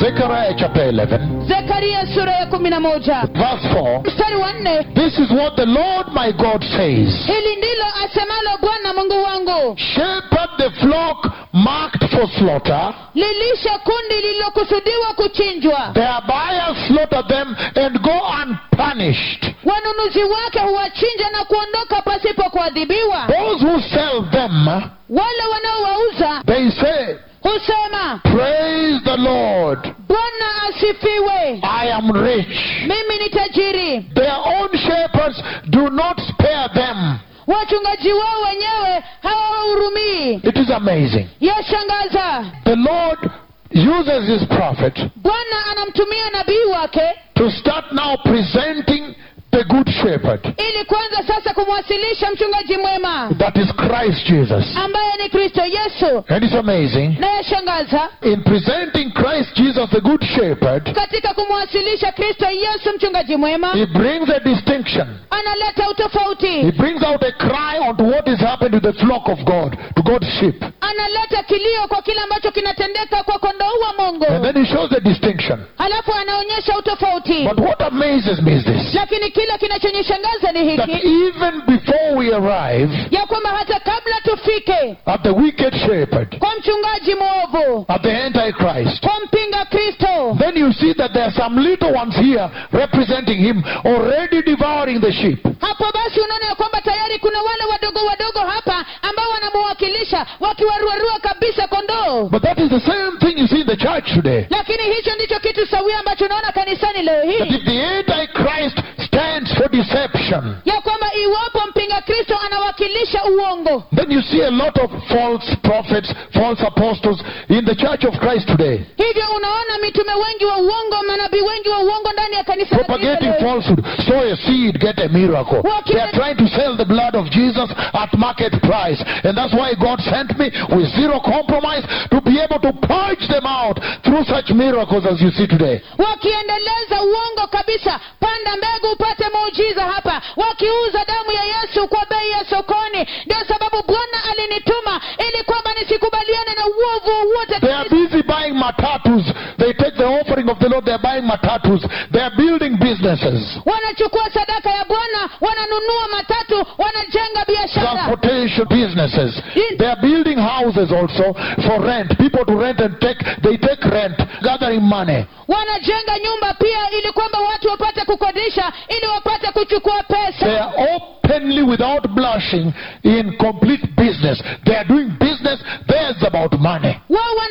Zechariah chapter 11, zekaria sura ya kumi na moja verse 4. mstari wa nne This is what the Lord my God says. hili ndilo asemalo bwana mungu wangu Shepherd the flock marked for slaughter. lilishe kundi lililokusudiwa kuchinjwa Thereby slaughter them and go unpunished. wanunuzi wake huwachinja na kuondoka pasipo kuadhibiwa Those who sell them, wale wanaowauza they say, husema Praise the Lord. bwana asifiwe I am rich. mimi ni tajiri Their own shepherds do not spare them. wachungaji wao wenyewe hawawahurumii It is amazing. yashangaza The Lord uses his prophet bwana anamtumia nabii wake to start now presenting the good shepherd. ili kwanza sasa kumwasilisha mchungaji mwema That is Christ Jesus. ambaye ni kristo yesu And it's amazing. na yashangaza In presenting Christ Jesus, the good shepherd, katika kumwasilisha kristo yesu mchungaji mwema he brings a distinction. analeta He utofauti brings out a cry onto what is happening to the flock of God, to God's sheep. analeta kilio kwa kile ambacho kinatendeka kwa kondoo wa mungu And then he shows the distinction. halafu anaonyesha utofauti But what amazes me is this lakini kile kinachonishangaza ni that hiki even before we arrive ya kwamba hata kabla tufike at the wicked shepherd, kwa mchungaji mwovu at the Antichrist, kwa mpinga kristo then you see that there are some little ones here representing him already devouring the sheep. hapo basi unaona ya kwamba tayari kuna wale wadogo wadogo hapa ambao wanamuwakilisha wakiwaruarua kabisa kondoo But that is the same thing you see in the church today. lakini hicho ndicho kitu sawia ambacho unaona kanisani leo That hii if the Antichrist stands for deception, ya kwamba iwapo mpinga kristo anawakilisha uongo then you see a lot of false prophets, false apostles in the church of Christ today, hivyo unaona mitume wengi wa uongo manabii wengi wa uongo ndani ya kanisa la Kristo propagating leo. falsehood. Sow a seed, get a miracle. They are trying to sell the blood of Jesus at market price. And that's why God sent me with zero compromise to be able to purge them out through such miracles as you see today. wakiendeleza uongo kabisa panda mbegu upate muujiza hapa wakiuza damu ya yesu kwa bei ya sokoni ndio sababu bwana alinituma ili kwamba nisikubaliane na uovu wowote They are busy buying matatus. They take the offering of the Lord, they are buying matatus. They are building businesses, wanachukua sadaka ya bwana wananunua matatu wanajenga biashara transportation businesses. They are building houses also for rent. People to rent and take, they take rent, gathering money. wanajenga nyumba pia ili kwamba watu wapate kukodisha ili wapate kuchukua They pesa are openly, without blushing, in complete business. They are doing business. There's about money. wao